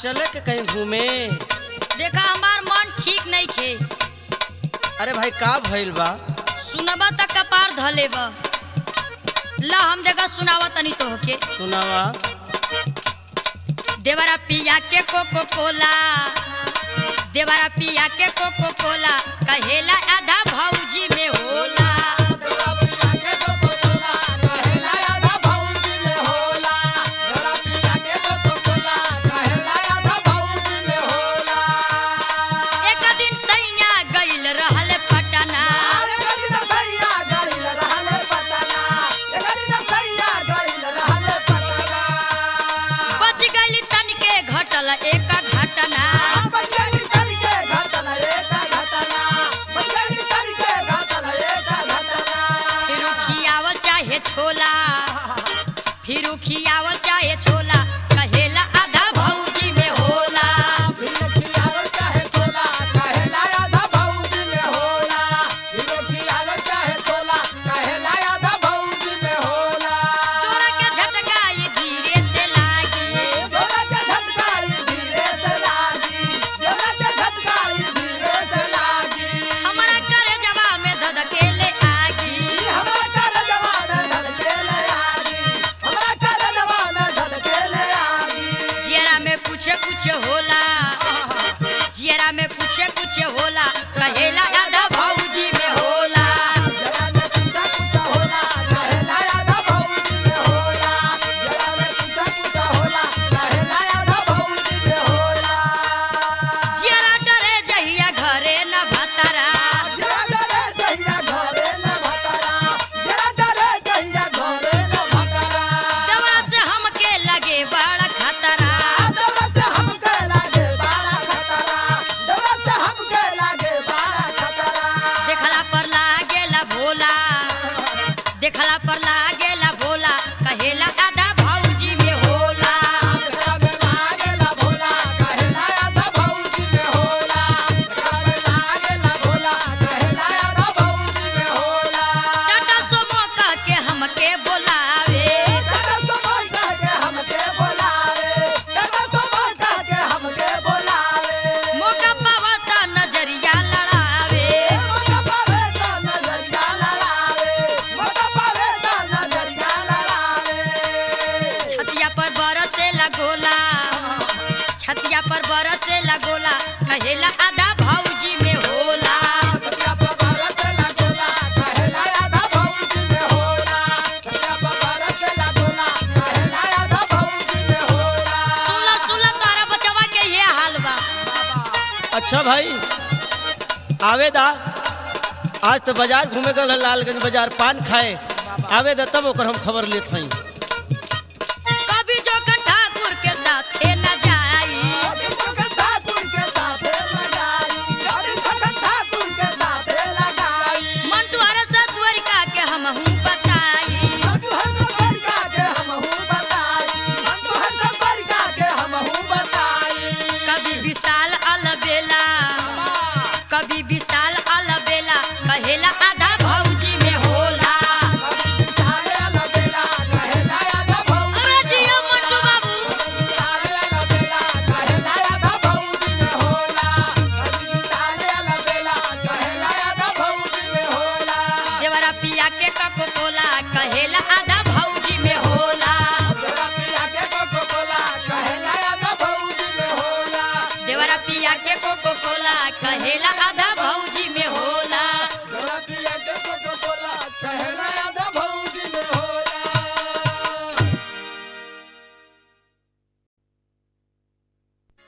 चले के कहीं घूमे देखा हमार मन ठीक नहीं खे अरे भाई का भइल बा सुनबा त कपार धले बा ला हम देखा सुनावा तनी तो होके सुनावा देवरा पिया के कोको कोला देवरा पिया के कोको कोला कहेला आधा भौजी में होला एक दिन सैया गइल रहल पटना बच गइल तनिके घटल एक घटना फिर खियावल चाहे छोला फिर खियावल चाहे छोला कहेला आधा भौजी में होला चोरा के झटकाई धीरे से लागी हमारा करे जवा में धधकेले आगी जियरा में कुछ कुछ होला जियरा में कुछ कुछ होला कहेला आधा भौजी में होला जियरा डरे जहिया घरे न भतरा दवा से हमके लगे बड़ा खतरा देखला पर लागेला भोला देखला पर लागेला भोला कहेला आधा भौजी में होला टाटा सोमो कह के हमके बोलावे मौका पावा त नजरिया लड़ावे छतिया पर बरसे लगोला छतिया पर बरसे लगोला कहेला आधा भौजी में होला सुला सुला तारा बचवा के ये हाल बा अच्छा भाई आवे दा आज तो बाजार घूमे गल लालगंज बाजार पान खाए आवे दा तब ओकर हम खबर लेत हई कभी जोकर ठाकुर के साथे न जाई मंटू हर से द्वारिका के हम हूँ बताई कभी विशाल अलबेला कभी विशाल अलबेला कहेला आधा भौजी में होला अरे जिया मंटू बाबू देवरा पिया के कको कोला कहेला आधा भौजी में होला देवरा पिया के कोको कोला कहेला आधा